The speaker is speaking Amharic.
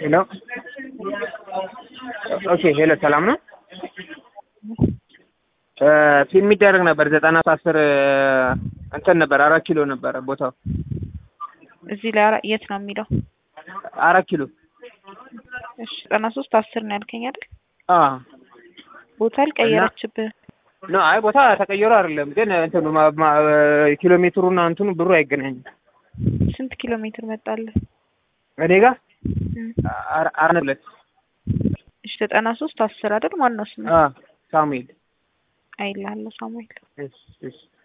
ሄሎ ኦኬ ሄሎ ሰላም ነው ፊልም ይደረግ ነበር ዘጠና አስር እንትን ነበር አራት ኪሎ ነበረ ቦታው እዚህ ላይ አራ- የት ነው የሚለው? አራት ኪሎ እሺ ዘጠና ሶስት አስር ነው ያልከኝ አይደል? አ ቦታ አልቀየረችብህ። ኖ አይ ቦታ ተቀይሮ አይደለም ግን እንትኑ ማ- ማ- ኪሎ ሜትሩና እንትኑ ብሩ አይገናኝም ስንት ኪሎ ሜትር መጣልህ? እኔ ጋር እም፣ አር- አራት ሁለት እሺ ዘጠና ሶስት አስር አይደል? ማን ነው ስሙ? አ ሳሙኤል አይልሃለሁ ሳሙኤል። እሺ እሺ